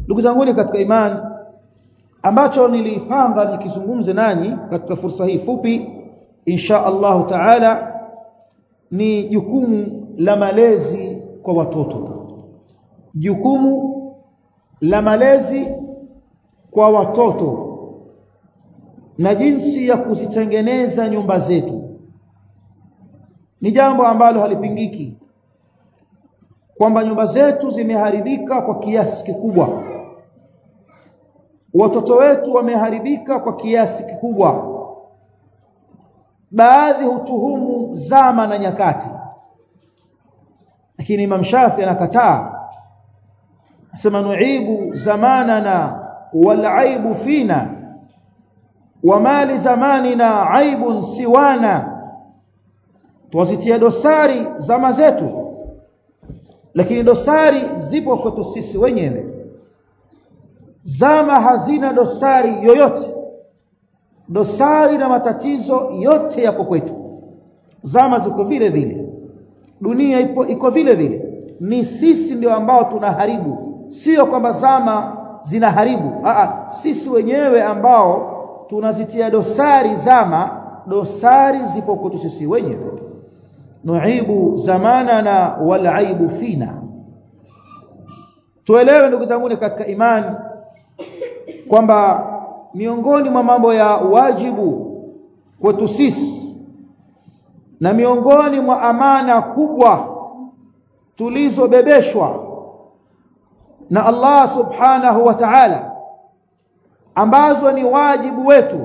ndugu zangu katika imani ambacho nilipanga nikizungumze nanyi katika fursa hii fupi insha Allah taala ni jukumu la malezi kwa watoto jukumu la malezi kwa watoto na jinsi ya kuzitengeneza nyumba zetu ni jambo ambalo halipingiki kwamba nyumba zetu zimeharibika kwa kiasi kikubwa watoto wetu wameharibika kwa kiasi kikubwa baadhi hutuhumu zama na nyakati lakini Imam Shafi anakataa asema nuibu zamanana wal aibu fina wa mali zamanina aibun siwana tuwazitia dosari zama zetu lakini dosari zipo kwetu sisi wenyewe zama hazina dosari yoyote dosari na matatizo yote yapo kwetu zama ziko vile vile dunia ipo iko vile vile ni sisi ndio ambao tunaharibu sio kwamba zama zinaharibu Aa, sisi wenyewe ambao tunazitia dosari zama dosari zipo kwetu sisi wenyewe nuibu zamanana wal aibu fina tuelewe ndugu zangu katika imani kwamba miongoni mwa mambo ya wajibu kwetu sisi na miongoni mwa amana kubwa tulizobebeshwa na Allah subhanahu wa ta'ala ambazo ni wajibu wetu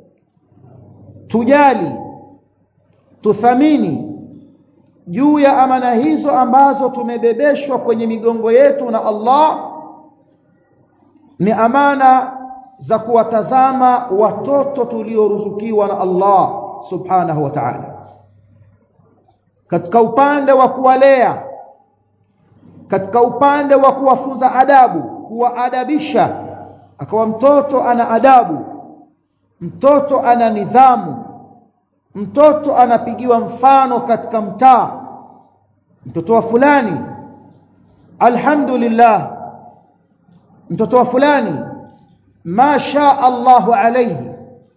tujali tuthamini juu ya amana hizo ambazo tumebebeshwa kwenye migongo yetu na Allah ni amana za kuwatazama watoto tulioruzukiwa na Allah subhanahu wa ta'ala katika upande wa kuwalea katika upande wa kuwafunza adabu kuwaadabisha akawa mtoto ana adabu mtoto ana nidhamu mtoto anapigiwa mfano katika mtaa mtoto wa fulani alhamdulillah mtoto wa fulani masha Allahu alayhi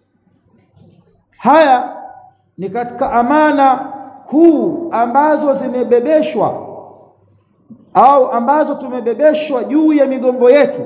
haya ni katika amana kuu ambazo zimebebeshwa au ambazo tumebebeshwa juu ya migongo yetu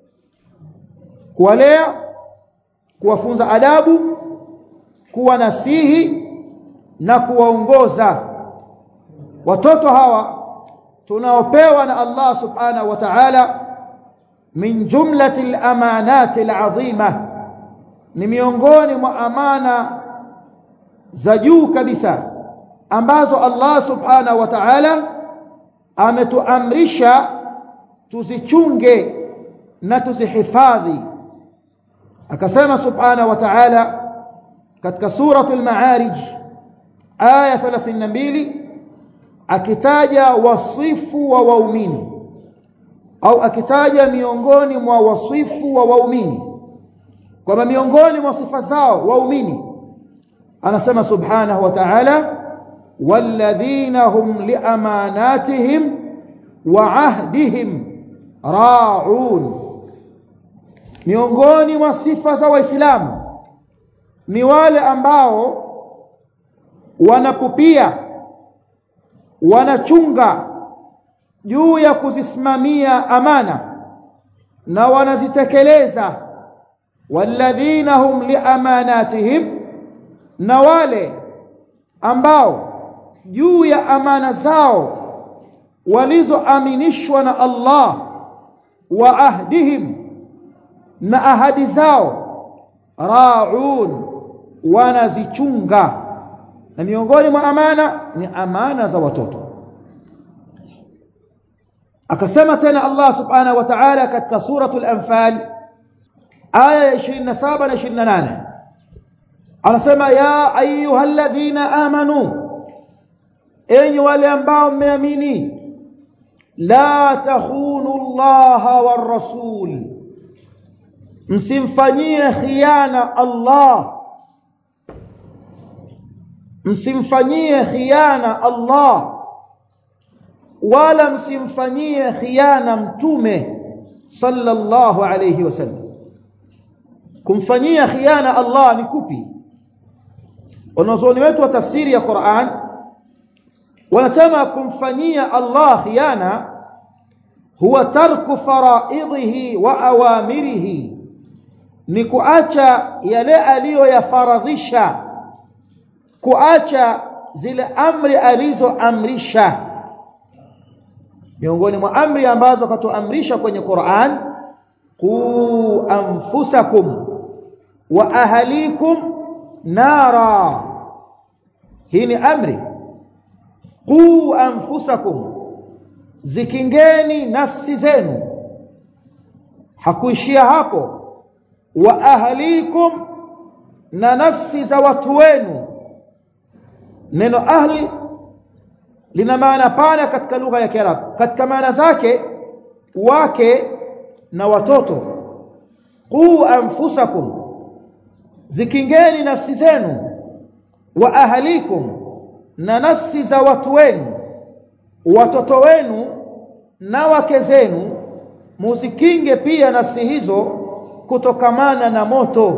kuwalea kuwafunza adabu kuwanasihi na kuwaongoza watoto hawa tunaopewa na Allah subhanahu wa ta'ala min jumlati al-amanati al-azima ni miongoni mwa amana za juu kabisa ambazo Allah subhanahu wa ta'ala ametuamrisha tuzichunge na tuzihifadhi akasema subhanahu wa ta'ala katika suratul ma'arij aya 32 akitaja wasifu wa waumini au akitaja miongoni mwa wasifu wa waumini kwamba miongoni mwa sifa zao waumini anasema subhanahu wa ta'ala walladhina hum liamanatihim wa ahdihim ra'un miongoni mwa sifa za waislamu ni wale ambao wanapupia wanachunga juu ya kuzisimamia amana na wanazitekeleza walladhina hum liamanatihim na wale ambao juu ya amana zao walizoaminishwa na Allah wa ahdihim na ahadi zao raun wanazichunga na miongoni mwa amana ni amana za watoto akasema tena Allah subhanahu wa ta'ala katika suratul anfal aya ya 27 na 28 anasema ya ayyuhalladhina amanu enyi wale ambao mmeamini la tahunu Allah war rasul msimfanyie khiana Allah msimfanyie khiana Allah wala msimfanyie khiana mtume sallallahu alayhi wasallam kumfanyia khiana Allah ni kupi wanazuoni wetu wa tafsiri ya Qur'an wanasema kumfanyia Allah khiana huwa tarku faraidhihi wa awamirihi ni kuacha yale aliyoyafaradhisha kuacha zile amri alizoamrisha miongoni mwa amri ambazo katuamrisha kwenye Qur'an qu anfusakum wa ahlikum nara hii ni amri qu anfusakum zikingeni nafsi zenu hakuishia hapo wa ahlikum na nafsi za watu wenu neno ahli lina maana pana katika lugha ya Kiarabu katika maana zake wake na watoto qu anfusakum zikingeni nafsi zenu wa ahlikum na nafsi za watu wenu watoto wenu na wake zenu muzikinge pia nafsi hizo kutokamana na moto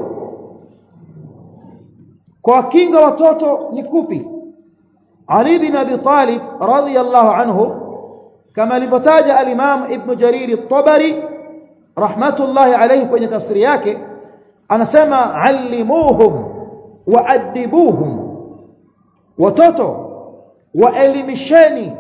kwa kinga watoto ni kupi Ali bin Abi Talib radhiyallahu anhu kama alivyotaja al-Imam Ibn Jarir at-Tabari rahmatullahi alayhi kwenye tafsiri yake anasema allimuhum waadibuhum watoto waelimisheni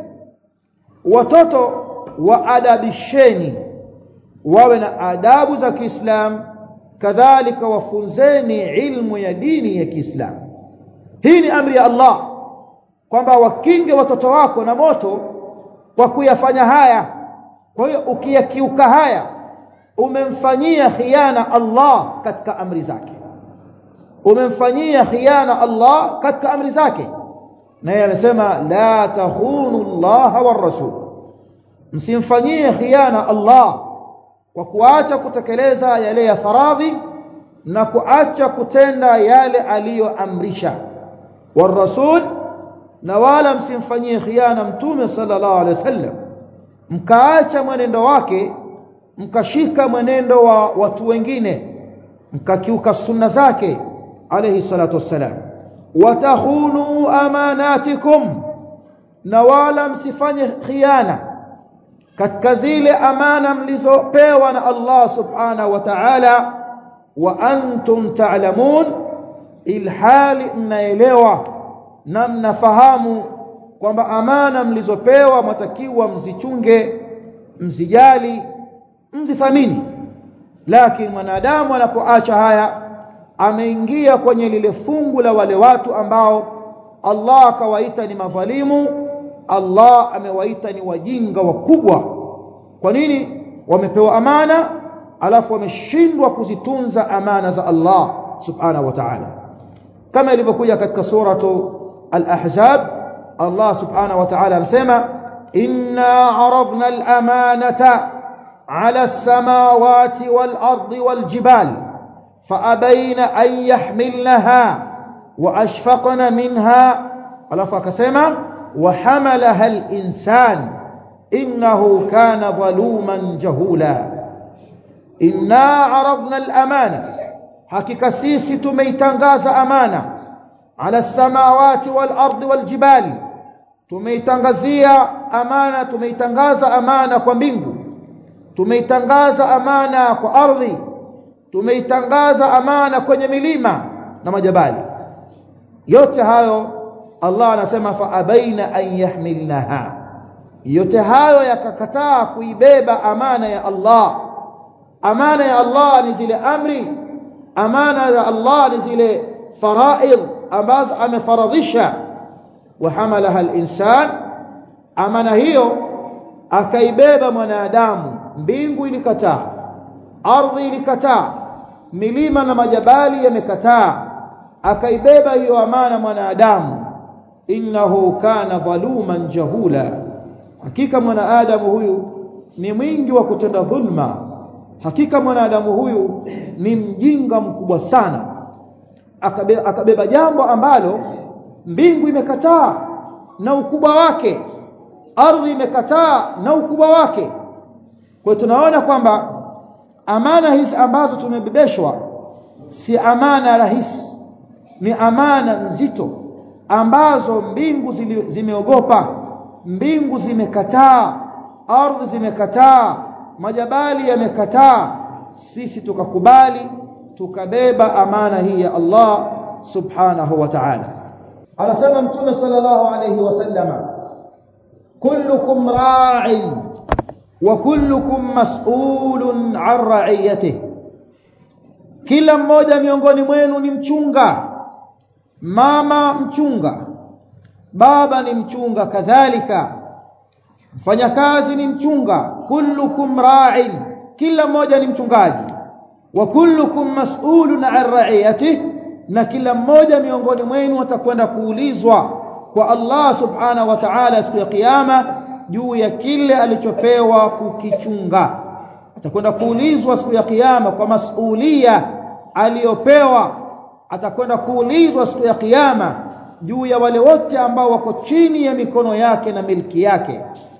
watoto waadabisheni wawe na adabu za Kiislamu kadhalika wafunzeni ilmu ya dini ya Kiislamu hii ni amri ya Allah kwamba wakinge watoto wako na moto kwa kuyafanya haya kwa hiyo ukiyakiuka haya umemfanyia khiana Allah katika amri zake umemfanyia khiana Allah katika amri zake naye amesema la tahunu Allah war rasul msimfanyie khiana Allah kwa kuacha kutekeleza yale ya faradhi na kuacha kutenda yale aliyoamrisha war rasul na wala msimfanyie khiana mtume sallallahu alaihi wasallam mkaacha mwenendo wake mkashika mwenendo wa watu wengine mkakiuka sunna zake alayhi salatu wassalam watahunu amanatikum na wala msifanye khiana katika zile amana mlizopewa na Allah subhanahu wa ta'ala wa antum ta'lamun ilhali mnaelewa na mnafahamu kwamba amana mlizopewa matakiwa mzichunge mzijali mzithamini lakini mwanadamu anapoacha haya ameingia kwenye lile fungu la wale watu ambao Allah akawaita ni madhalimu Allah amewaita ni wajinga wakubwa kwa nini wamepewa amana alafu wameshindwa kuzitunza amana za Allah subhanahu wa ta'ala kama ilivyokuja katika suratu al-ahzab Allah subhanahu wa ta'ala anasema inna aradna al-amanata على السماوات والأرض والجبال فأبين أن يحملنها وأشفقن منها ألف كسما وحملها الإنسان إنه كان ظلوما جهولا إنا عرضنا الأمانة حقيقة سيسي تميتنغاز أمانة على السماوات والأرض والجبال تميتنغزية أمانة تميتنغاز أمانة كمبينغو tumeitangaza amana kwa ardhi tumeitangaza amana kwenye milima na majabali yote hayo Allah anasema fa abaina an yahmilnaha yote hayo yakakataa kuibeba amana ya Allah amana ya Allah ni zile amri amana ya Allah ni zile faraid ambazo amefaradhisha wa hamalaha al-insan amana hiyo akaibeba mwanadamu mbingu ilikataa ardhi ilikataa milima na majabali yamekataa akaibeba hiyo amana mwanadamu innahu kana dhaluman jahula hakika mwanadamu huyu ni mwingi wa kutenda dhulma hakika mwanadamu huyu ni mjinga mkubwa sana akabeba, akabeba jambo ambalo mbingu imekataa na ukubwa wake ardhi imekataa na ukubwa wake kwa tunaona kwamba amana hizi ambazo tumebebeshwa si amana rahisi ni amana nzito ambazo mbingu zimeogopa mbingu zimekataa ardhi zimekataa majabali yamekataa sisi tukakubali tukabeba amana hii ya Allah subhanahu wa ta'ala anasema mtume sallallahu alayhi wasallama kullukum ra'in wa kullukum mas'ulun 'an ra'iyatihi kila mmoja miongoni mwenu ni mchunga mama mchunga baba ni mchunga kadhalika mfanyakazi ni mchunga kullukum ra'in kila mmoja ni mchungaji wa kullukum mas'ulun 'an ra'iyatihi na kila mmoja miongoni mwenu atakwenda kuulizwa kwa Allah subhanahu wa ta'ala siku ya kiyama juu ya kile alichopewa kukichunga atakwenda kuulizwa siku ya kiyama kwa masulia aliyopewa atakwenda kuulizwa siku ya kiyama juu ya wale wote ambao wako chini ya mikono yake na milki yake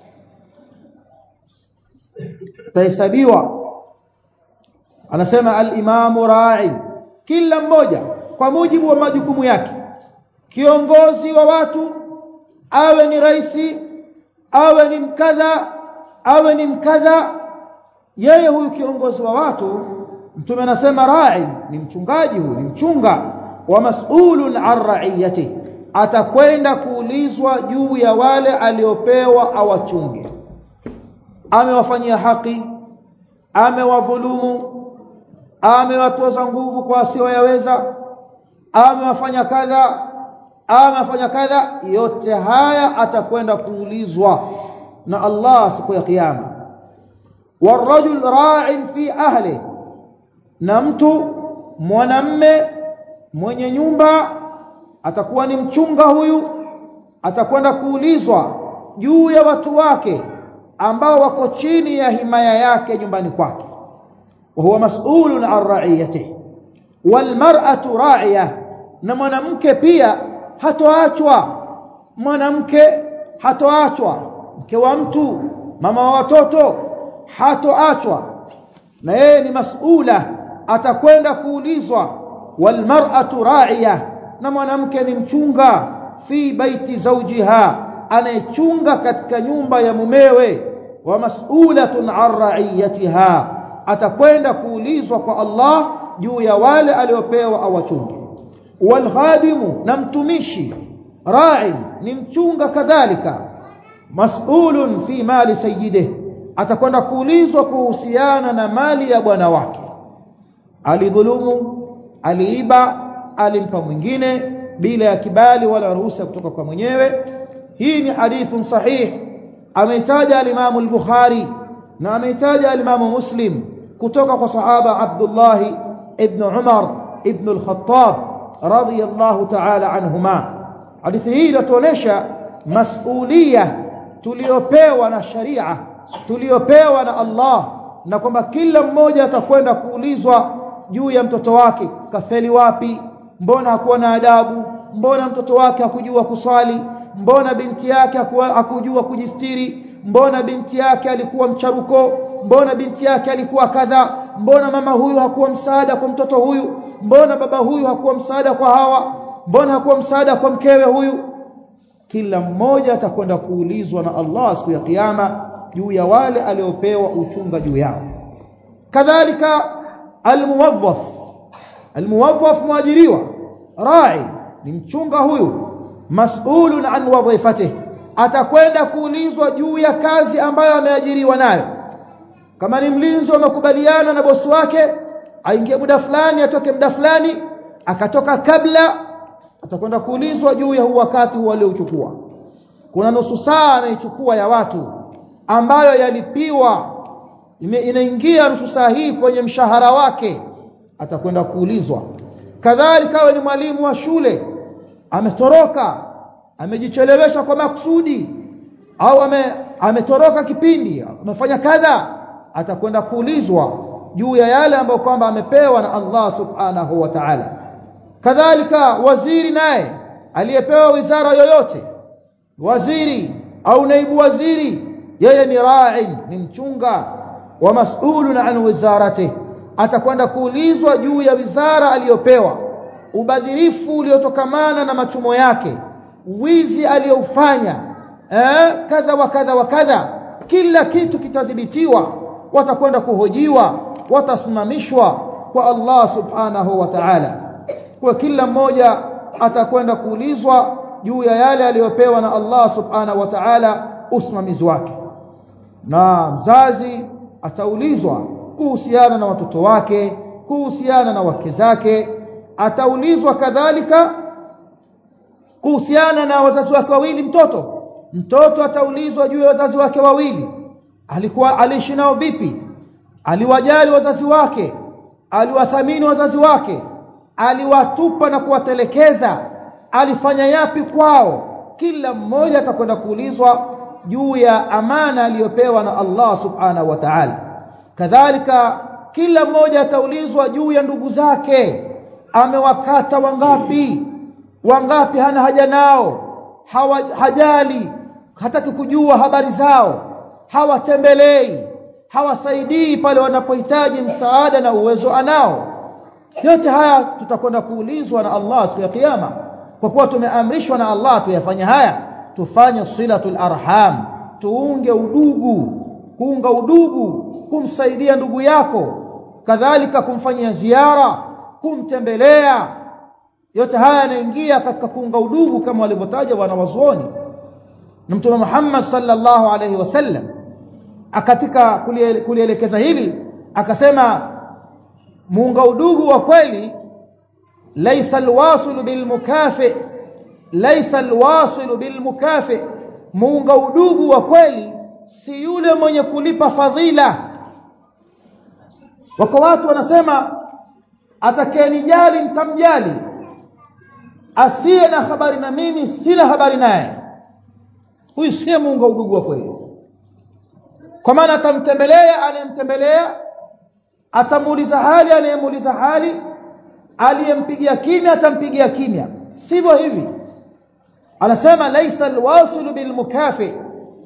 tahesabiwa anasema al-imamu ra'i kila mmoja kwa mujibu wa majukumu yake kiongozi wa watu awe ni raisi awe ni mkadha awe ni mkadha yeye huyu kiongozi wa watu mtume anasema ra'i ni mchungaji huyu ni mchunga wa mas'ulun an ra'iyati atakwenda kuulizwa juu ya wale aliopewa awachunge amewafanyia haki amewadhulumu amewatoza nguvu kwa asioyaweza amewafanya kadha amefanya kadha yote haya atakwenda kuulizwa na Allah siku ya kiyama warajul ra'in fi ahli na mtu mwanamme mwenye nyumba atakuwa ni mchunga huyu atakwenda kuulizwa juu ya watu wake ambao wako chini ya himaya yake nyumbani kwake wa huwa mas'ulun an ra'iyatihi wal mar'atu ra'iyah na mwanamke pia hatoachwa mwanamke hatoachwa mke wa mtu mama wa watoto hatoachwa na yeye ni mas'ula atakwenda kuulizwa wal mar'atu ra'iya na mwanamke ni mchunga fi baiti zawjiha anayechunga katika nyumba ya mumewe wa mas'ulatun an ra'iyatiha atakwenda kuulizwa kwa Allah juu ya wale aliopewa awachunge wal khadimu na mtumishi ra'i ni mchunga kadhalika mas'ulun fi mali sayyidih atakwenda kuulizwa kuhusiana na mali ya bwana wake alidhulumu aliiba alimpa mwingine bila ya kibali wala ruhusa kutoka kwa mwenyewe hii ni hadithun sahih ameitaja al-Imam al-Bukhari na ameitaja al-Imam Muslim kutoka kwa sahaba Abdullah ibn Umar ibn al-Khattab radiyallahu ta'ala anhuma hadithi hii inatuonesha masulia tuliopewa na sharia tuliopewa na Allah na kwamba kila mmoja atakwenda kuulizwa juu ya mtoto wake kafeli wapi mbona hakuwa na adabu mbona mtoto wake hakujua kuswali mbona binti yake hakujua kujistiri mbona binti yake alikuwa mcharuko mbona binti yake alikuwa kadha mbona mama huyu hakuwa msaada kwa mtoto huyu mbona baba huyu hakuwa msaada kwa hawa mbona hakuwa msaada kwa mkewe huyu kila mmoja atakwenda kuulizwa na Allah siku ya kiyama juu ya wale aliopewa uchunga juu yao kadhalika almuwazzaf almuwazzaf mwajiriwa rai ni mchunga huyu mas'ulun an wadhifatihi atakwenda kuulizwa juu ya kazi ambayo ameajiriwa nayo kama ni mlinzi wa makubaliano na bosi wake aingie muda fulani atoke muda fulani akatoka kabla atakwenda kuulizwa juu ya huu wakati huu aliochukua kuna nusu saa ameichukua ya watu ambayo yalipiwa inaingia nusu saa hii kwenye mshahara wake atakwenda kuulizwa kadhalika awe ni mwalimu wa shule ametoroka amejichelewesha kwa makusudi au ame, ametoroka kipindi amefanya kadha atakwenda kuulizwa juu ya yale ambayo kwamba amepewa na Allah subhanahu wa ta'ala kadhalika waziri naye aliyepewa wizara yoyote waziri au naibu waziri yeye ni ra'i ni mchunga wa mas'ulun an wizaratihi atakwenda kuulizwa juu ya wizara aliyopewa ubadhirifu uliotokamana na machumo yake wizi aliyoufanya eh kadha wa kadha wa kadha kila kitu kitadhibitiwa watakwenda kuhojiwa watasimamishwa kwa Allah subhanahu wa ta'ala kwa kila mmoja atakwenda kuulizwa juu ya yale aliyopewa na Allah subhanahu wa ta'ala usimamizi wake na mzazi ataulizwa kuhusiana na watoto wake kuhusiana na wake zake ataulizwa kadhalika kuhusiana na wazazi wake wawili mtoto mtoto ataulizwa juu ya wazazi wake wawili alikuwa aliishi nao vipi aliwajali wazazi wake aliwathamini wazazi wake aliwatupa na kuwatelekeza alifanya yapi kwao kila mmoja atakwenda kuulizwa juu ya amana aliyopewa na Allah subhanahu wa ta'ala kadhalika kila mmoja ataulizwa juu ya ndugu zake amewakata wangapi wangapi hana haja nao hawa, hajali hataki kujua habari zao hawatembelei hawasaidii pale wanapohitaji msaada na uwezo anao yote haya tutakwenda kuulizwa na Allah siku ya kiyama kwa kuwa tumeamrishwa na Allah tuyafanye haya tufanye silatul arham tuunge udugu kuunga udugu kumsaidia ndugu yako kadhalika kumfanyia ziara kumtembelea yote haya yanaingia katika kuunga udugu kama walivyotaja wanawazuoni na mtume Muhammad sallallahu alaihi wasallam akatika kulielekeza hili akasema muunga udugu wa kweli laysa alwasil bilmukafi laysa alwasil bilmukafi muunga udugu wa kweli si yule mwenye kulipa fadhila wako watu wanasema atakayenijali nitamjali asiye na habari na mimi sina habari naye huyu si muunga udugu wa kweli kwa maana atamtembelea anayemtembelea atamuuliza hali anayemuuliza hali aliyempigia kimya atampigia kimya sivyo hivi anasema laisa alwasilu bilmukafi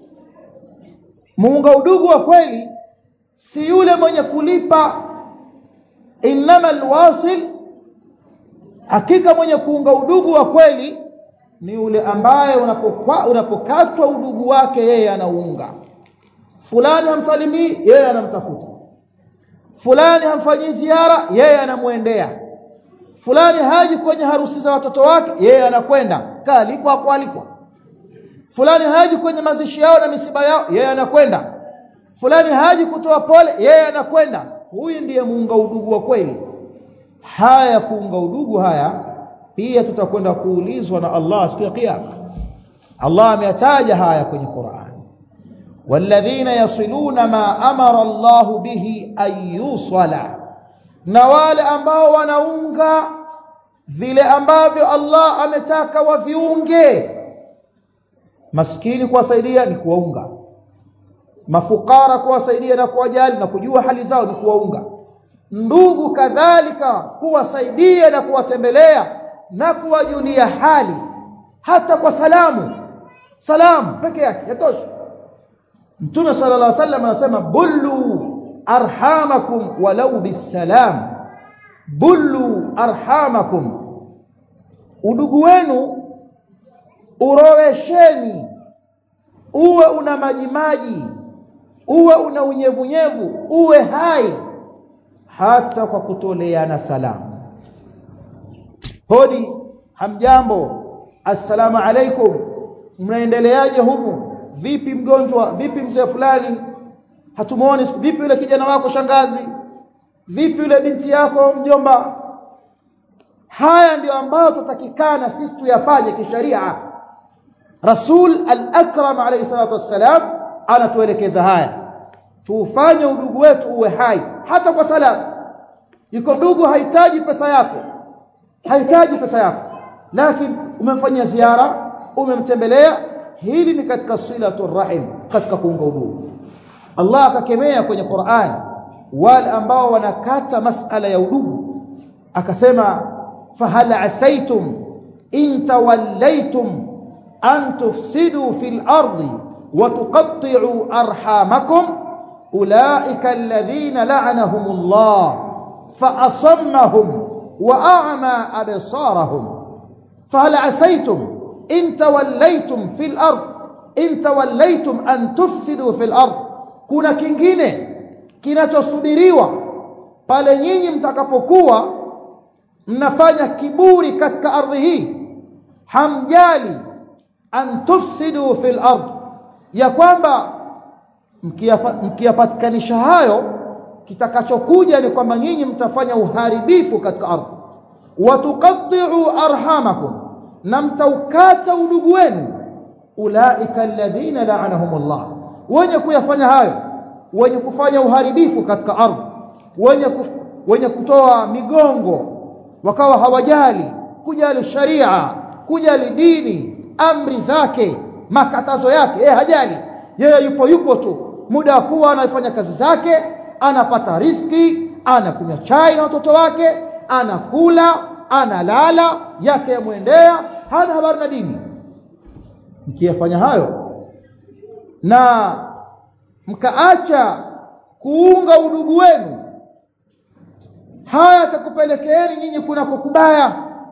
muunga udugu wa kweli si yule mwenye kulipa inama alwasil hakika mwenye kuunga udugu wa kweli ni yule ambaye unapokatwa udugu wake yeye anaunga fulani hamsalimii yeye anamtafuta fulani hamfanyii ziara yeye anamwendea fulani haji kwenye harusi za watoto wake yeye anakwenda kaalikwa hapo alikwa fulani haji kwenye mazishi yao na misiba yao yeye anakwenda fulani haji kutoa pole yeye anakwenda huyu ndiye muunga udugu wa kweli haya kuunga udugu haya pia tutakwenda kuulizwa na Allah siku ya kiyama Allah ameyataja haya kwenye Qur'an والذين يصلون ما أمر الله به أن يوصل na wale ambao wanaunga vile ambavyo Allah ametaka waviunge maskini kuwasaidia ni kuwaunga mafukara kuwasaidia na kuwajali na kujua hali zao ni kuwaunga ndugu kadhalika kuwasaidia na kuwatembelea na kuwajulia hali hata kwa salamu salamu peke yake yatosha Mtume sallallahu alaihi wasallam anasema bullu arhamakum walau bisalam bullu arhamakum udugu wenu urowesheni uwe una maji maji uwe una unyevunyevu uwe hai hata kwa kutoleana salamu hodi hamjambo assalamu alaikum mnaendeleaje humu vipi mgonjwa vipi mzee fulani hatumuoni vipi yule kijana wako shangazi vipi yule binti yako mjomba haya ndio ambayo tutatakikana sisi tuyafanye kisharia rasul al-akram alayhi salatu wassalam anatuelekeza haya tufanye udugu wetu uwe hai hata kwa salamu yuko ndugu hahitaji pesa yako hahitaji pesa yako lakini umemfanyia ziara umemtembelea hili ni katika silatu rahim katika kuunga udugu Allah akakemea kwenye Qur'an wale ambao wanakata masala ya udugu akasema fahal asaitum in tawallaytum an tufsidu fil ardi wa tuqatti'u arhamakum ulaika alladhina la'anahumullah fa'asammahum wa'ama absarahum fahal asaytum in tawallaytum fil ard in tawallaytum an tufsidu fil ard kuna kingine kinachosubiriwa pale nyinyi mtakapokuwa mnafanya kiburi katika ardhi hii hamjali an tufsidu fil ard ya kwamba mkiyapatikanisha hayo kitakachokuja ni kwamba nyinyi mtafanya uharibifu katika ardhi watuqatti'u arhamakum na mtaukata udugu wenu ulaika alladhina la'anahumullah wenye kuyafanya hayo wenye kufanya uharibifu katika ardhi wenye kuf, wenye kutoa migongo wakawa hawajali kujali sharia kujali dini amri zake makatazo yake yeye hajali yeye yupo yupo tu muda wa kuwa anafanya kazi zake anapata riski anakunywa chai na watoto wake anakula analala yake yamwendea hana habari na dini mkiyafanya hayo na mkaacha kuunga udugu wenu haya atakupelekeeni nyinyi kunako kubaya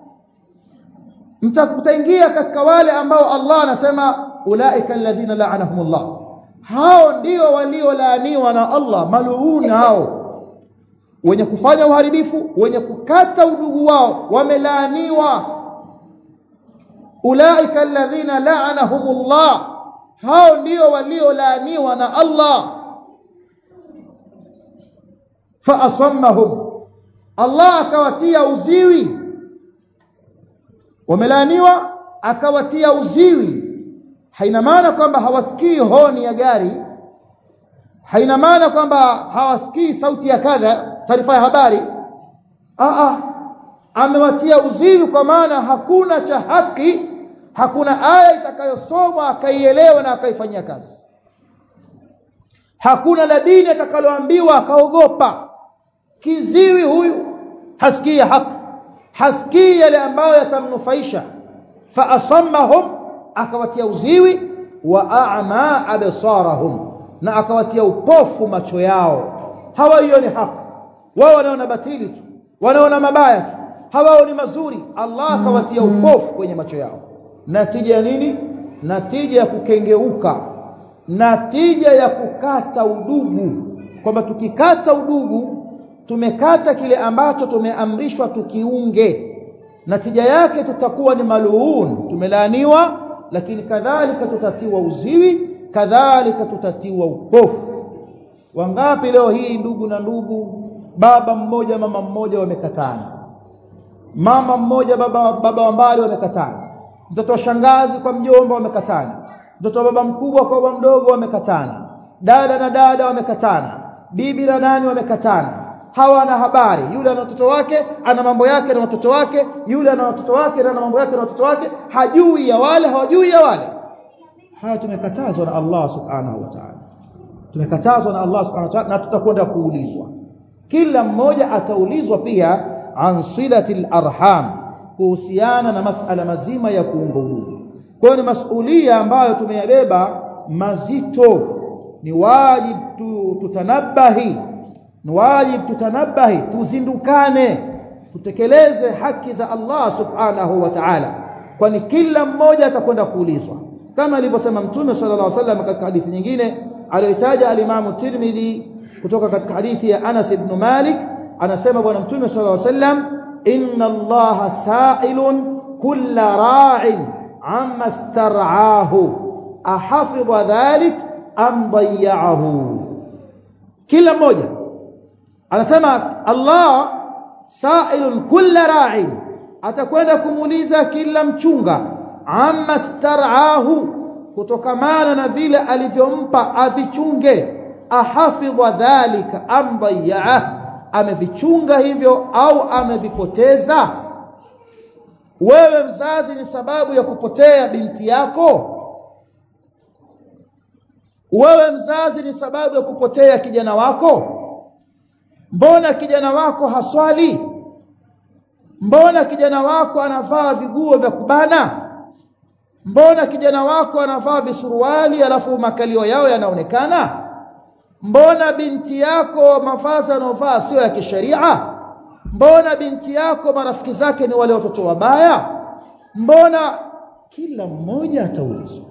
mtaingia katika wale ambao Allah anasema ulaika alladhina la'anahumullah hao ndio waliolaaniwa na Allah maluuni hao wenye kufanya uharibifu wenye kukata udugu wao wamelaaniwa ulaika alladhina la'anahumullah hao ndio waliolaaniwa na Allah fa asammahum Allah akawatia uziwi wamelaaniwa akawatia uziwi haina maana kwamba hawasikii honi ya gari haina maana kwamba hawasikii sauti ya kadha taarifa ya habari a a amewatia uziwi kwa maana hakuna cha haki hakuna aya itakayosomwa akaielewa na akaifanyia kazi hakuna la dini atakaloambiwa akaogopa kiziwi huyu hasikii haki hasikii yale ambayo yatamnufaisha fa asammahum akawatia uziwi wa a'ma absarahum na akawatia upofu macho yao hawaioni haki wao wanaona batili tu wanaona mabaya tu hawaoni mazuri Allah akawatia upofu kwenye macho yao natija ya nini natija ya kukengeuka natija ya kukata udugu kwamba tukikata udugu tumekata kile ambacho tumeamrishwa tukiunge natija yake tutakuwa ni maluun tumelaaniwa lakini kadhalika tutatiwa uziwi kadhalika tutatiwa upofu wangapi leo hii ndugu na ndugu baba mmoja mama mmoja wamekatana mama mmoja baba baba wa mbali wamekatana mtoto wa shangazi kwa mjomba wamekatana mtoto wa baba mkubwa kwa baba mdogo wamekatana dada na dada wamekatana bibi na nani wamekatana hawana habari yule ana watoto wake ana mambo yake na watoto wake yule ana watoto wake na mambo yake na watoto wake hajui ya wale hawajui ya wale haya tumekatazwa na Allah subhanahu wa ta'ala tumekatazwa na Allah subhanahu wa ta'ala na tutakwenda kuulizwa kila mmoja ataulizwa pia an silatil arham kuhusiana na masala mazima ya kuunga udugu kwa hiyo ni masulia ambayo tumeyabeba mazito ni wajibu tu, tutanabahi ni wajibu tutanabahi tuzindukane tutekeleze haki za Allah subhanahu wa ta'ala kwani kila mmoja atakwenda kuulizwa kama alivyosema mtume sallallahu alaihi wasallam katika hadithi nyingine aliyotaja alimamu Tirmidhi kutoka katika hadithi ya Anas ibn Malik anasema bwana mtume sallallahu alaihi wasallam inna Allah sa'ilun kulla ra'in amma star'ahu ahafidha dhalik am dayya'ahu kila mmoja anasema Allah sa'ilun kulla ra'in atakwenda kumuuliza kila mchunga amma star'ahu kutokamana na vile alivyompa avichunge ahafidha dhalika am dayya'ah amevichunga hivyo au amevipoteza wewe mzazi ni sababu ya kupotea binti yako wewe mzazi ni sababu ya kupotea kijana wako mbona kijana wako haswali mbona kijana wako anavaa viguo vya kubana mbona kijana wako anavaa visuruali alafu makalio yao yanaonekana mbona binti yako mavazi anayovaa sio ya kisheria mbona binti yako marafiki zake ni wale watoto wabaya mbona kila mmoja ataulizwa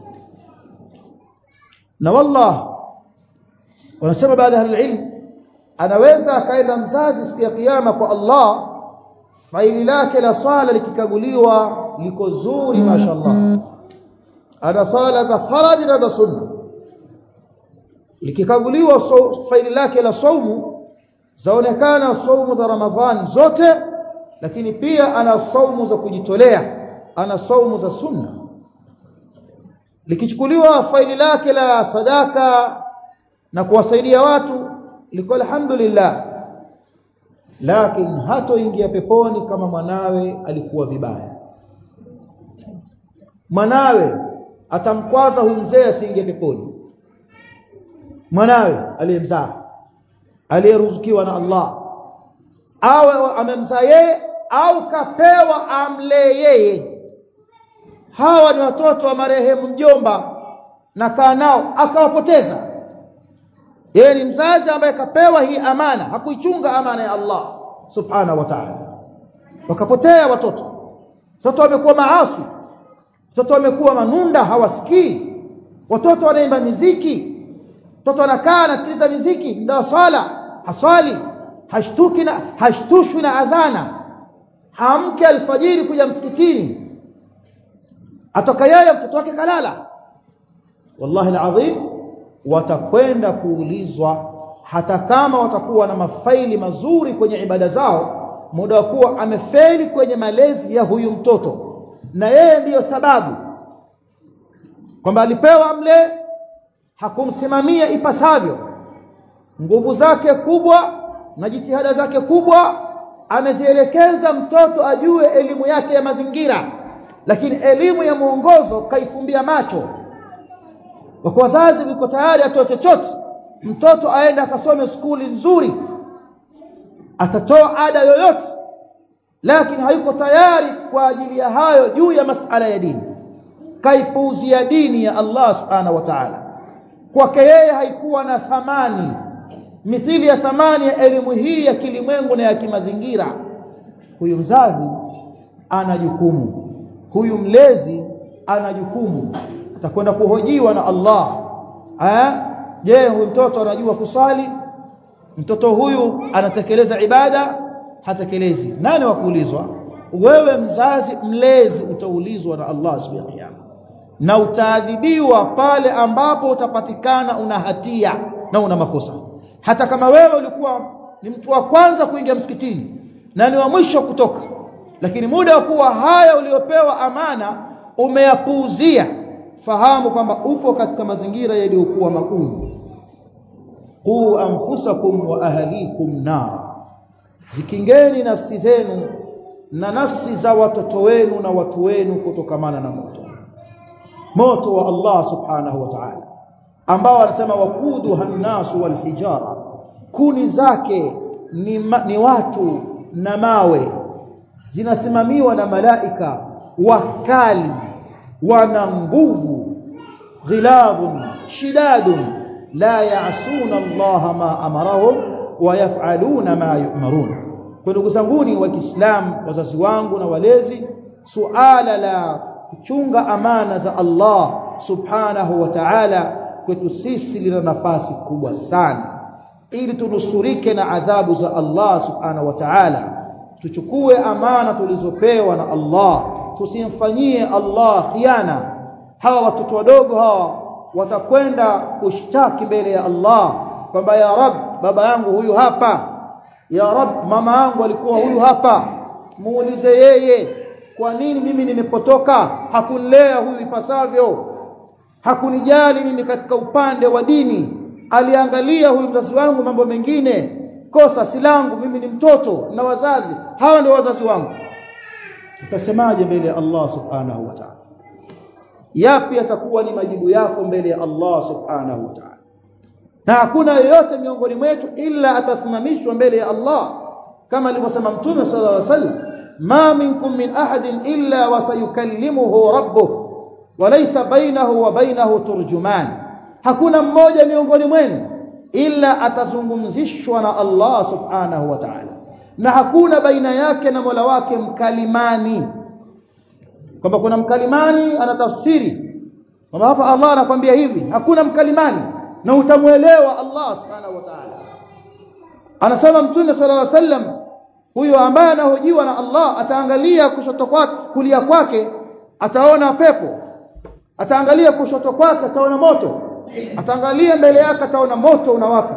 na wallah wanasema baadhi ya ilmu anaweza akaenda mzazi siku ya kiyama kwa Allah faili lake la swala likikaguliwa liko zuri mashallah ana swala za faradhi na za sunna likikaguliwa so, faili lake la saumu zaonekana saumu za ramadhani zote lakini pia ana saumu za kujitolea ana saumu za sunna likichukuliwa faili lake la sadaka na kuwasaidia watu liko alhamdulillah lakini hatoingia peponi kama mwanawe alikuwa vibaya mwanawe atamkwaza huyu mzee asiingie peponi mwanawe aliyemzaa aliyeruzukiwa na Allah awe amemzaa yeye au kapewa amlee yeye hawa ni watoto wa marehemu mjomba na kaa nao akawapoteza yeye ni mzazi ambaye kapewa hii amana hakuichunga amana ya Allah subhanahu wa ta'ala wakapotea watoto watoto wamekuwa maasi watoto wamekuwa manunda hawasikii watoto wanaimba miziki mtoto anakaa anasikiliza miziki muda wa swala haswali hashtuki na hashtushwi na adhana hamke alfajiri kuja msikitini atoka yeye mtoto wake kalala wallahi alazim watakwenda kuulizwa hata kama watakuwa na mafaili mazuri kwenye ibada zao muda wa kuwa amefeli kwenye malezi ya huyu mtoto na yeye ndiyo sababu kwamba alipewa mle hakumsimamia ipasavyo nguvu zake kubwa na jitihada zake kubwa amezielekeza mtoto ajue elimu yake ya mazingira lakini elimu ya mwongozo kaifumbia macho wako wazazi wiko tayari atoe chochote mtoto aende akasome skuli nzuri atatoa ada yoyote lakini hayuko tayari kwa ajili ya hayo juu ya masala ya dini kaipuuzia dini ya Allah subhanahu wa ta'ala kwake yeye haikuwa na thamani mithili ya thamani ya elimu hii ya kilimwengu na ya kimazingira huyu mzazi ana jukumu huyu mlezi ana jukumu atakwenda kuhojiwa na Allah eh je huyu mtoto anajua kuswali mtoto huyu anatekeleza ibada hatekelezi nani wa kuulizwa wewe mzazi mlezi utaulizwa na Allah siku ya kiyama na utaadhibiwa pale ambapo utapatikana una hatia na una makosa hata kama wewe ulikuwa ni mtu wa kwanza kuingia msikitini na ni wa mwisho kutoka lakini muda wa kuwa haya uliopewa amana umeyapuuzia fahamu kwamba upo katika mazingira yaliyokuwa magumu qu anfusakum wa ahlikum nara zikingeni nafsi zenu na nafsi za watoto wenu na watu wenu kutokamana na moto moto wa Allah subhanahu wa ta'ala ambao anasema wakudu hannasu wal hijara kuni zake ni, ma, ni watu na mawe zinasimamiwa na malaika wakali wana nguvu ghilabun shidadun la ya'suna Allah ma amarahum wa yaf'aluna ma yu'marun kwa ndugu zanguni wa Kiislamu wazazi wangu na walezi suala la kuchunga amana za Allah subhanahu wa ta'ala kwetu sisi lina nafasi kubwa sana ili tunusurike na adhabu za Allah subhanahu wa ta'ala tuchukue amana tulizopewa na Allah tusimfanyie Allah khiana hawa watoto wadogo hawa watakwenda kushtaki mbele ya Allah kwamba ya rab baba yangu huyu hapa ya rab mama yangu alikuwa huyu hapa muulize yeye kwa nini mimi nimepotoka hakunilea huyu ipasavyo hakunijali mimi katika upande wa dini aliangalia huyu mzazi wangu mambo mengine kosa si langu mimi ni mtoto na wazazi hawa ndio wazazi wangu utasemaje mbele ya Allah subhanahu wa ta'ala yapi yatakuwa ni majibu yako mbele ya Allah subhanahu wa ta'ala na hakuna yeyote miongoni mwetu ila atasimamishwa mbele ya Allah kama alivyosema mtume sallallahu alaihi wasallam ma minkum min ahadin illa wasayukallimuhu rabbuh walaysa bainahu wa bainahu turjuman hakuna mmoja miongoni mwenu ila atazungumzishwa na Allah subhanahu wa ta'ala na hakuna baina yake na Mola wake mkalimani kwamba kuna mkalimani anatafsiri kwamba hapa Allah anakwambia hivi hakuna mkalimani na utamuelewa Allah subhanahu wa ta'ala anasema mtume sallallahu alaihi wasallam huyo ambaye anahojiwa na Allah ataangalia kushoto kwake kulia kwake ataona pepo ataangalia kushoto kwake ataona moto ataangalia mbele yake ataona moto unawaka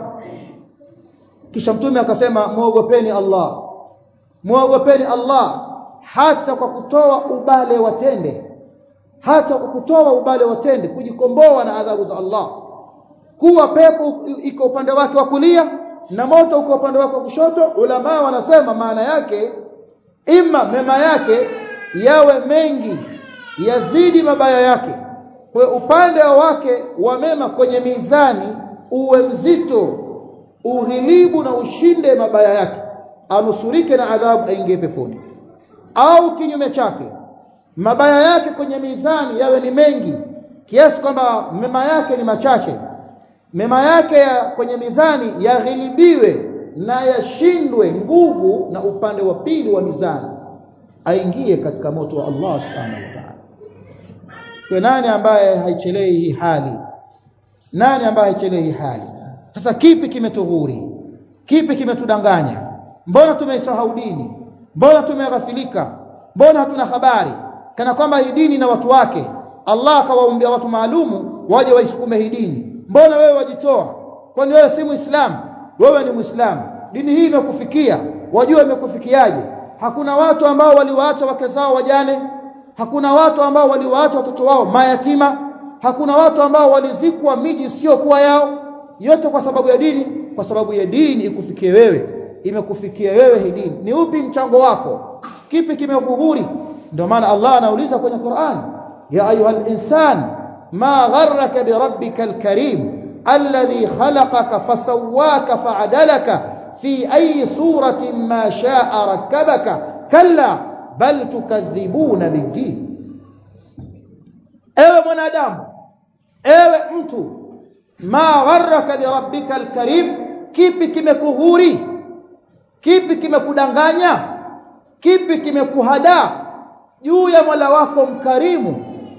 kisha mtume akasema muogopeni Allah muogopeni Allah hata kwa kutoa ubale watende hata kwa kutoa ubale watende kujikomboa na adhabu za Allah kuwa pepo iko upande wake wa kulia na moto uko upande wake wa kushoto ulama wanasema maana yake ima mema yake yawe mengi yazidi mabaya yake kwa upande wake wa mema kwenye mizani uwe mzito ughilibu na ushinde mabaya yake anusurike na adhabu aingie peponi au kinyume chake mabaya yake kwenye mizani yawe ni mengi kiasi kwamba mema yake ni machache mema yake ya kwenye mizani yaghilibiwe na yashindwe nguvu na upande wa pili wa mizani aingie katika moto wa Allah subhanahu wa ta'ala kwa nani ambaye haichelei hii hali nani ambaye haichelei hii hali sasa kipi kimetughuri kipi kimetudanganya mbona tumeisahau dini mbona tumeghafilika mbona hatuna habari kana kwamba hii dini na watu wake Allah akawaumbia watu maalumu waje waisukume hii dini mbona wewe wajitoa kwani wewe si muislamu wewe ni muislamu dini hii imekufikia wajua imekufikiaje hakuna watu ambao waliwaacha wake zao wajane hakuna watu ambao waliwaacha watoto wao mayatima hakuna watu ambao walizikwa miji sio kuwa yao yote kwa sababu ya dini kwa sababu ya dini ikufikie wewe imekufikia wewe hii dini ni upi mchango wako kipi kimekughuri ndio maana Allah anauliza kwenye Qur'an ya ayuhal insan ma gharraka bi rabbikal karim alladhi khalaqaka fasawwaka fa'adalaka fi ayi suratin ma sha'a rakkabaka kalla bal tukadhibuna bid-din ewe mwanadamu ewe mtu ma gharraka bi rabbikal karim kipi kimekughuri kipi kimekudanganya kipi kimekuhadaa juu ya Mola wako mkarimu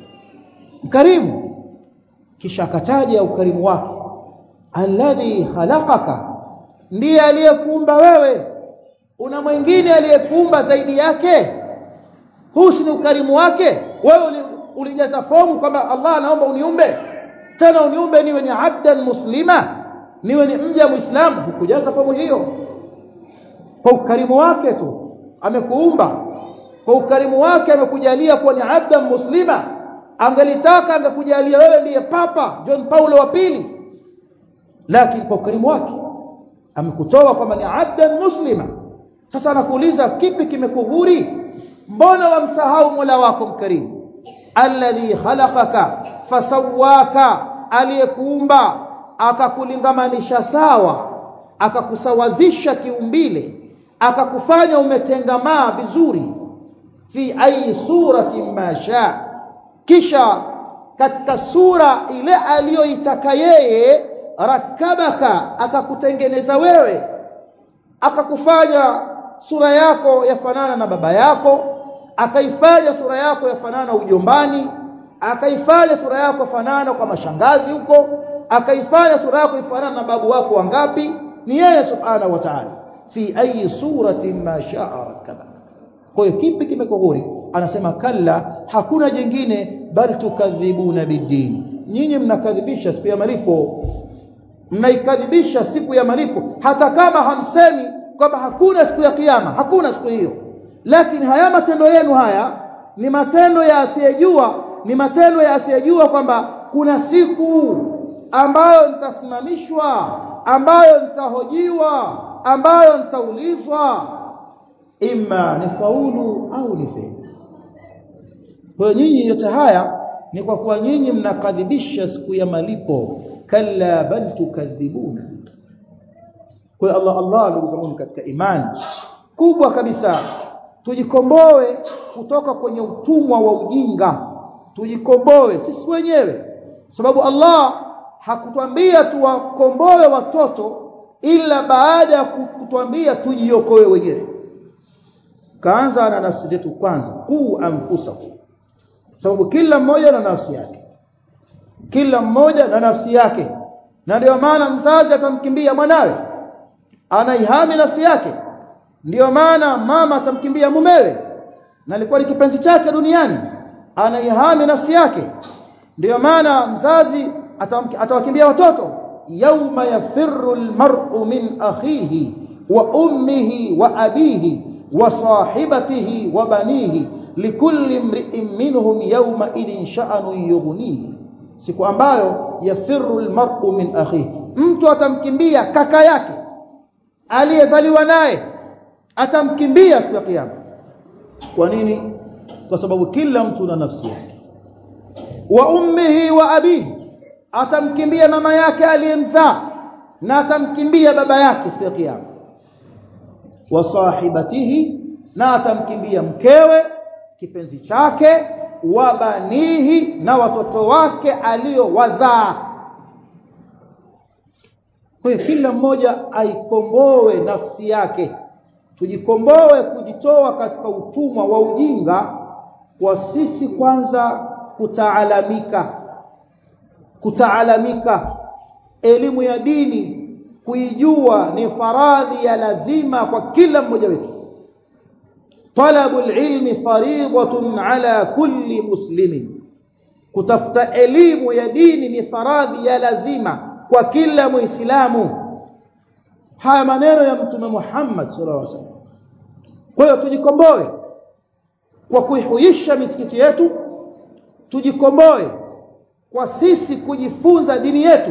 mkarimu kisha akataja ukarimu wake alladhi khalaqaka ndiye aliyekuumba wewe una mwingine aliyekuumba zaidi yake huu ni ukarimu wake wewe ulijaza fomu kwamba Allah anaomba uniumbe tena uniumbe niwe ni abdan muslima niwe ni mja muislamu hukujaza fomu hiyo kwa ukarimu wake tu amekuumba kwa ukarimu wake amekujalia kuwa ni abdan muslima angelitaka angekujalia wewe ndiye papa John Paulo wa pili lakini kwa ukarimu wake amekutoa kwamba ni abdan muslima sasa anakuuliza kipi kimekughuri mbona wamsahau Mola wako mkarimu alladhi khalaqaka fasawaka aliyekuumba akakulingamanisha sawa akakusawazisha kiumbile akakufanya umetengamaa vizuri fi ayi surati ma sha kisha katika sura ile aliyoitaka yeye rakabaka akakutengeneza wewe akakufanya sura yako yafanana na baba yako akaifanya sura yako yafanana ujombani akaifanya sura yako fanana kwa mashangazi huko akaifanya sura yako ifanana na babu wako wangapi ni yeye subhanahu wa ta'ala fi ayi suratin ma sha'a rakabaka kwa hiyo kipi kimekughuri anasema kalla hakuna jingine bal tukadhibuna bidin nyinyi mnakadhibisha siku ya malipo mnaikadhibisha siku ya malipo hata kama hamsemi kwamba hakuna siku ya kiyama hakuna siku hiyo lakini haya matendo yenu haya ni matendo ya asiyejua ni matendo ya asiyejua kwamba kuna siku ambayo nitasimamishwa ambayo nitahojiwa ambayo nitaulizwa imma nifaulu au nifeli kwa nyinyi yote haya ni kwa kuwa nyinyi mnakadhibisha siku ya malipo kalla bal tukadhibuna kwa Allah Allah ndugu zangu katika imani kubwa kabisa tujikomboe kutoka kwenye utumwa wa ujinga tujikomboe sisi wenyewe sababu Allah hakutwambia tuwakomboe watoto ila baada ya kutwambia tujiokoe wenyewe kaanza na nafsi zetu kwanza qu anfusakum sababu kila mmoja na nafsi yake kila mmoja na nafsi yake na ndio maana mzazi atamkimbia mwanawe anaihami nafsi yake ndiyo maana mama atamkimbia mumewe na alikuwa ni kipenzi chake duniani anaihami nafsi yake ndiyo maana mzazi atawakimbia watoto yauma yafirru almar'u min akhihi wa ummihi wa abihi wa sahibatihi wa banihi likulli imri'in minhum yawma idin sha'anun yughnihi siku ambayo yafirru almar'u min akhihi mtu atamkimbia kaka yake aliyezaliwa naye atamkimbia siku ya kiyama kwa nini kwa sababu kila mtu na nafsi yake wa ummihi wa abihi atamkimbia mama yake aliyemzaa na atamkimbia baba yake siku ya kiyama wa sahibatihi na atamkimbia mkewe kipenzi chake wa banihi na watoto wake aliowazaa kwa hiyo kila mmoja aikomboe nafsi yake tujikomboe kujitoa katika utumwa wa ujinga kwa sisi kwanza kutaalamika kutaalamika elimu ya dini kuijua ni faradhi ya lazima kwa kila mmoja wetu talabu ilmi fariidatun ala kulli muslimin kutafuta elimu ya dini ni faradhi ya lazima kwa kila muislamu haya maneno ya mtume Muhammad sallallahu alaihi wasallam kwa hiyo tujikomboe kwa kuihuisha misikiti yetu tujikomboe kwa sisi kujifunza dini yetu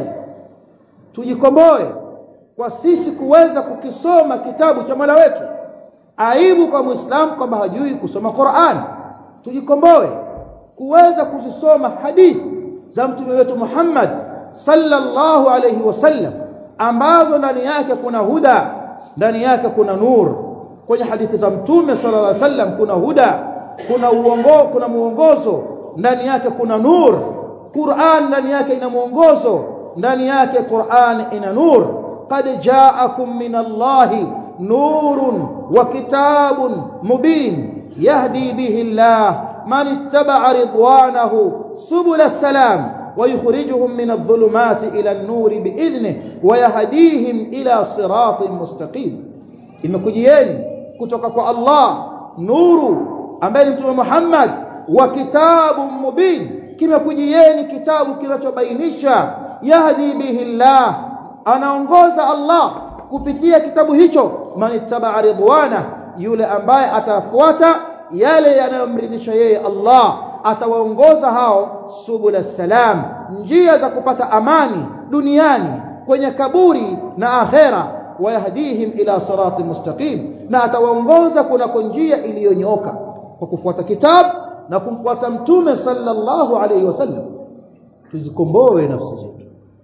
tujikomboe kwa sisi kuweza kukisoma kitabu cha Mola wetu aibu kwa muislamu kwamba hajui kusoma Qur'an tujikomboe kuweza kuzisoma hadithi za mtume wetu Muhammad sallallahu alayhi wasallam ambazo ndani yake kuna huda ndani yake kuna nur kwenye hadithi za mtume sallallahu alayhi wasallam kuna huda kuna uongo kuna muongozo ndani yake kuna nur Qur'an ndani yake ina muongozo ndani yake Qur'an ina nur qad ja'akum min Allahi nurun wa kitabun mubin yahdi bihi Allah man ittaba'a ridwanahu subul salam ويخرجهم من الظلمات إلى النور بإذنه ويهديهم إلى صراط مستقيم imekujieni kutoka kwa Allah nuru ambaye ni mtume Muhammad wa kitabu mubin kimekujieni kitabu kinachobainisha yahdi bihi Allah anaongoza Allah kupitia kitabu hicho man ittaba ridwana yule ambaye atafuata yale yanayomridhisha yeye Allah atawaongoza hao subul salam njia za kupata amani duniani kwenye kaburi na akhera wayahdihim ila sirati mustaqim na atawaongoza kunako njia iliyonyooka kwa kufuata kitabu na kumfuata mtume sallallahu alayhi wasallam tuzikomboe nafsi zetu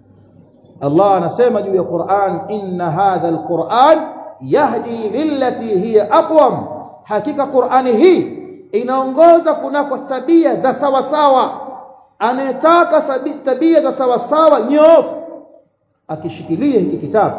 Allah anasema juu ya Qur'an inna hadha alquran yahdi lillati hiya aqwam hakika Qur'ani hii inaongoza kunako tabia za sawa sawa anayetaka tabia za sawa sawa nyofu akishikilia hiki kitabu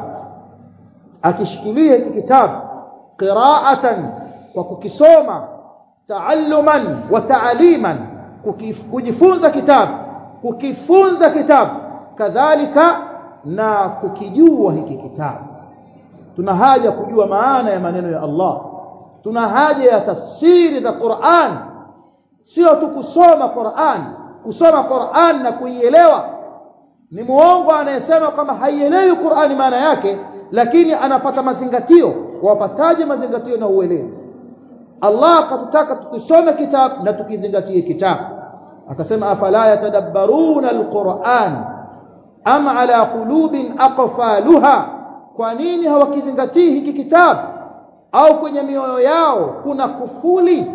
akishikilia hiki kitabu qira'atan kwa kukisoma taalluman wa taaliman kujifunza kitabu kukifunza kitabu kadhalika na kukijua hiki kitabu tuna haja kujua maana ya maneno ya Allah tuna haja ya tafsiri za Qur'an sio tu kusoma Qur'an kusoma Qur'an na kuielewa ni muongo anayesema kama haielewi Qur'ani maana yake lakini anapata mazingatio wapataje mazingatio na uelewa Allah akatutaka tukisome kitabu na tukizingatie kitabu akasema afala yatadabbaruna alquran am ala qulubin aqfaluha kwa nini hawakizingatii hiki kitabu au kwenye mioyo yao kuna kufuli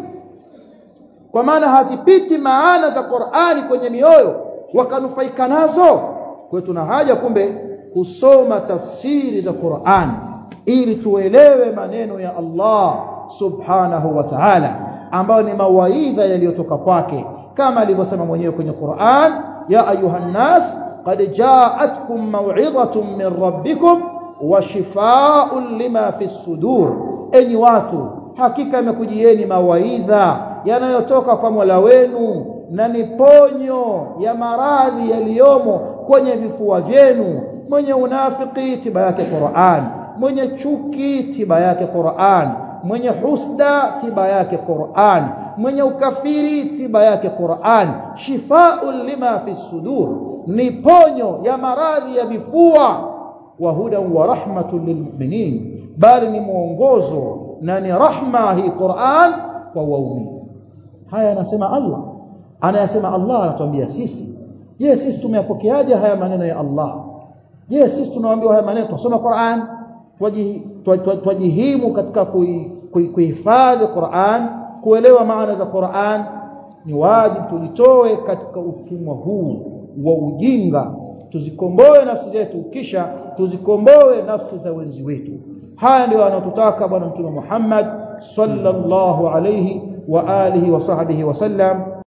kwa maana hazipiti maana za Qur'ani kwenye mioyo wakanufaika nazo kwa tuna haja kumbe kusoma tafsiri za Qur'an ili tuelewe maneno ya Allah subhanahu wa ta'ala ambayo ni mawaidha yaliyotoka kwake kama alivyosema mwenyewe kwenye Qur'an ya ayuhan nas qad ja'atkum maw'izatun min rabbikum wa shifaa'un lima fi sudur enyi watu hakika imekujieni mawaidha yanayotoka kwa Mola wenu na ni ponyo ya maradhi yaliyomo kwenye vifua vyenu mwenye unafiki tiba yake Qur'an mwenye chuki tiba yake Qur'an mwenye husda tiba yake Qur'an mwenye ukafiri tiba yake Qur'an shifaa'un lima fi sudur ni ponyo ya maradhi ya vifua wa hudan wa rahmatun lilmu'minin bali ni mwongozo na ni rahma hii Qur'an kwa waumini haya anasema Allah anayasema Allah anatuambia sisi je sisi tumeyapokeaje haya maneno ya Allah je sisi tunaambiwa haya maneno tusome Qur'an twajihimu katika kuhifadhi Qur'an kuelewa maana za Qur'an ni wajibu tujitoe katika utumwa huu wa ujinga tuzikomboe nafsi zetu kisha tuzikomboe nafsi za wenzi wetu haya ndio anatutaka bwana mtume Muhammad sallallahu alayhi wa alihi wa sahbihi wasallam